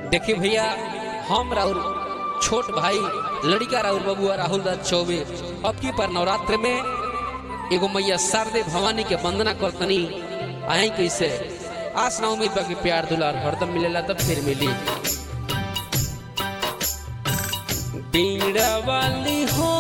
देखिए भैया हम राहुल छोट भाई लड़का राहुल बबुआ राहुल दास चौबे अब की पर नवरात्र में एगो मैया शारदे भवानी के वंदना करतनी आए कैसे आस ना उम्मीद बाकी प्यार दुलार हरदम मिलेला तब फिर मिली बीड़ा वाली हो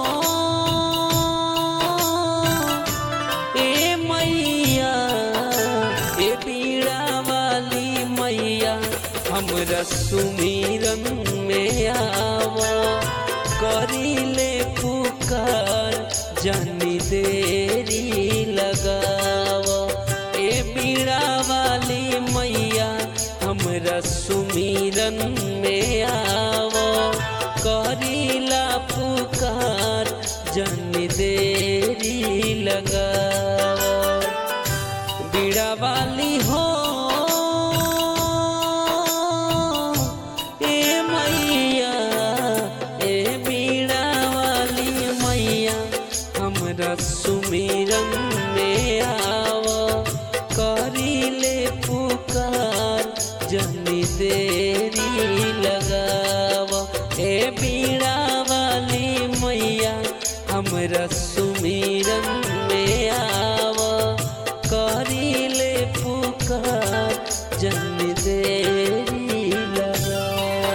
ए मैया ए बीड़ा वाली मैया हमरा सुमिरन में आवा करीले पुकार जानी देरी लगावा ए बीड़ा वाली मैया हमरा सुमिरन में आवा करीला पुकार जन देरी लगावा बीड़ा वाली हो ए मैया ए बीड़ा वाली मैया हमरा सुमिरन में आवा करीले पुकार जनी देरी लगावा ए बीड़ा वाली मैया हमरा सुमिरन में आवा करीले पुकार जन देरी लगावा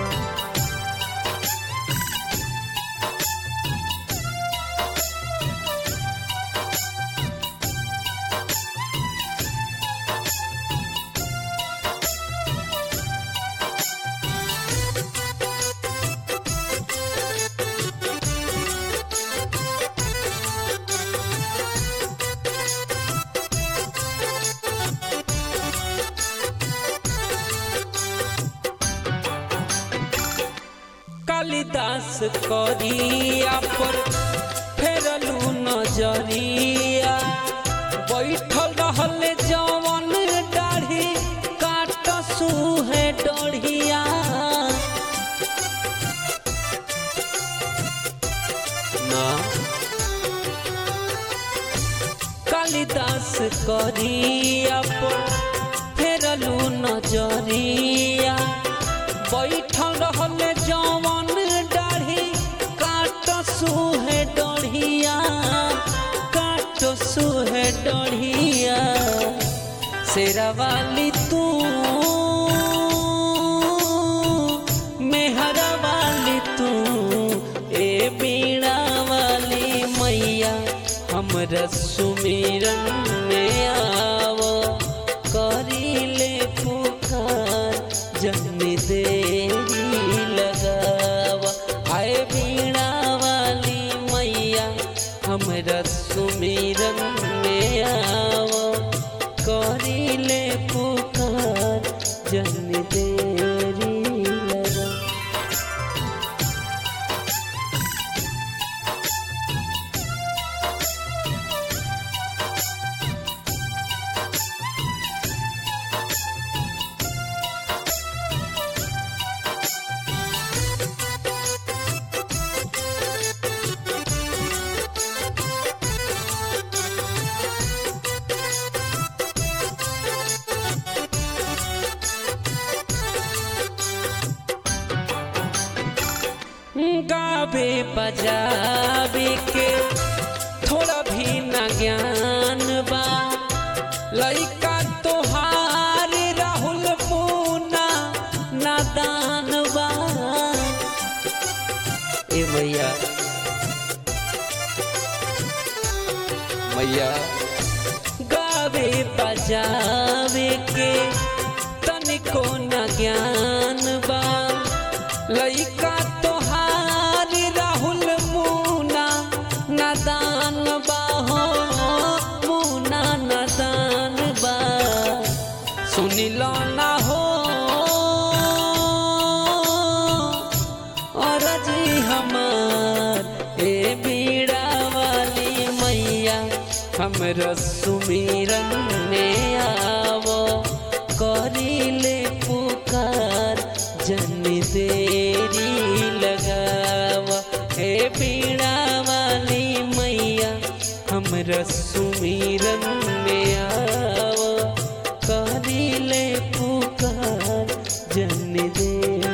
कालिदास करिया पर फेरलू नजरिया बैठल रहले जवन दाढ़ी काट सुहे डढ़िया ना कालिदास करिया पर फेरलू नजरिया बैठल रहले जवन दाढ़ी काट सुहे डढ़िया काट सुहे डढ़िया शेरा वाली तू मेहरा वाली तू ए बीड़ा वाली मैया हमरा सुमिरन में आव करीले पुकार जन देरी लगावा आए बीड़ा वाली मैया हमरा सुमिरन में आवा करीले पुकार जन देरी लगा गावे बजावे के थोड़ा भी न ज्ञान बा लइका तोहार राहुल पूना नादान बा ए मैया मैया गावे बजावे के तनिको न ज्ञान बा लइका तोहार राहुल मुना नादान बा हो मुना नादान बा सुनिल ना हो और जी हमार ए बीड़ा वाली मैया हमरा सुमिरन में आवो करीले पुकार जन देरी लगावा हे बीड़ा वाली मैया हमरा सुमिरन में आवो करीले पुकार जन देवी